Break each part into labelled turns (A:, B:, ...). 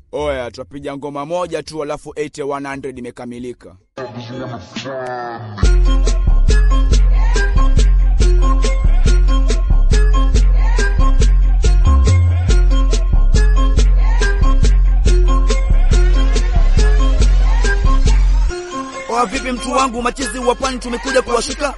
A: Oya, twapiga ngoma moja tu alafu 8100 imekamilika.
B: Oa vipi mtu wangu, machizi wa pwani tumekuja kuwashika.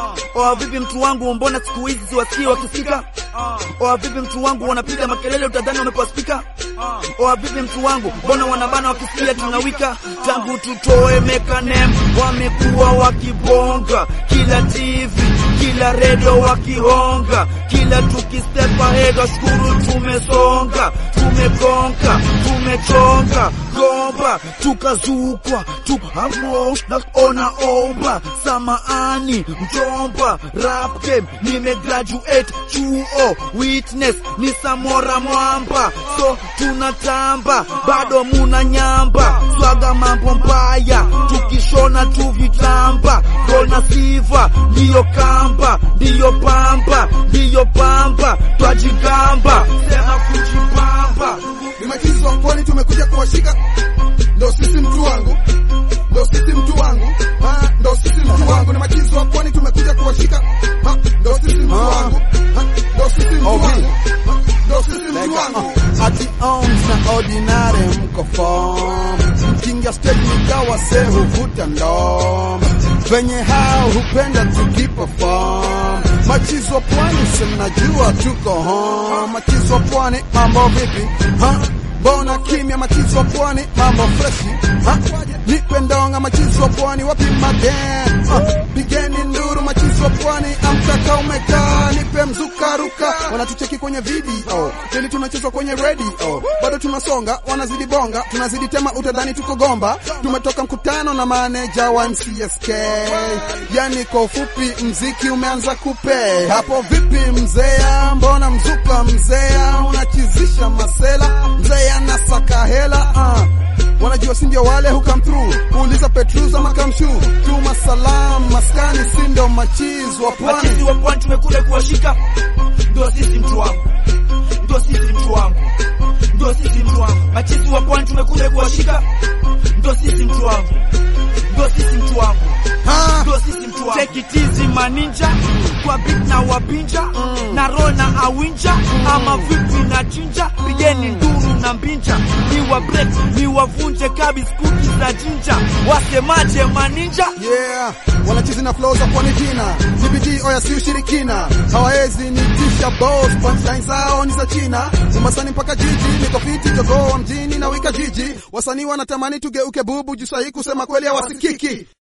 B: Oa vipi mtu wangu, mbona siku hizi siwasikii wakifika? Oa vipi mtu wangu, wanapiga makelele utadhani wamepewa spika. Oa vipi mtu wangu, mbona wanabana wakisikia tunawika? Tangu tutoe mekanem wamekuwa wakibonga, kila TV kila redio wakihonga, kila tukistep ahead washukuru tumesonga, tumegonga, tumechonga gomba, tukazukwa tukamo na ona omba samaani mjomba rap game nimegraduate chuo witness ni samora mwamba so tunatamba bado muna nyamba swaga mambo mbaya tukishona tu vitamba gona siva ndiyo kamba ndiyo pamba ndiyo pamba twajigamba sema kujipamba
C: ni machizi wa pwani tumekuja kuwashika, ndo sisi mtu wangu, ndo sisi mtu wangu, ha, ndo sisi mtu wangu, ni machizi wa pwani tumekuja kuwashika, ha, ndo sisi mtu wangu, ha, ndo sisi mtu wangu, ha, ndo sisi mtu wangu.
D: Ati ons na ordinary mko form mkinga stage nikawa se huvuta ndom venye hao hupenda tukiperform machizo wa pwani simnajua tuko home machizo wa pwani mambo vipi ha? Mbona kimya machizo wa pwani mambo freshi ha? Nipe ndonga machizo wa pwani wapi magen ha? Pigeni nduru machizo wa pwani amtaka umekaa nipe mzuka ruka wanatucheki kwenye video ili tunachezwa kwenye radio bado tunasonga wanazidi bonga tunazidi tema utadhani tuko gomba tumetoka mkutano na maneja wa MCSK yani kwa ufupi mziki umeanza kupe hapo vipi mzea mbona mzuka mzea unachizisha masela mzea nasaka hela uh. Wanajua si ndio wale who come through. Uliza Petrus ama Kamshu. Tuma salam maskani si ndio machiz wa pwani.
B: machizi wa pwani tumekuja kuwashika, ndio sisi mtu wangu, ndio sisi mtu wangu, ndio sisi mtu wangu. Machizi wa pwani tumekuja kuwashika, ndio sisi mtu wangu, ndio sisi mtu wangu,
D: Ha!
B: ndio sisi mtu wangu. Take it easy maninja, kwa beat na wapinja na roll na awinja, ama vipi na chinja, pigeni nduru na mbinja, ni wa break ni wavunje kabi skuti za jinja, wasemaje maninja?
D: Yeah, wanachizi na flow za pwani jina. CBD oya si ushirikina. Hawawezi nitisha boss, punchline zao ni za China. Umasani mpaka jiji, niko fiti jogoo wa mjini na wika jiji. Wasanii wanatamani tugeuke bubu, juu sahi kusema kweli hawasikiki.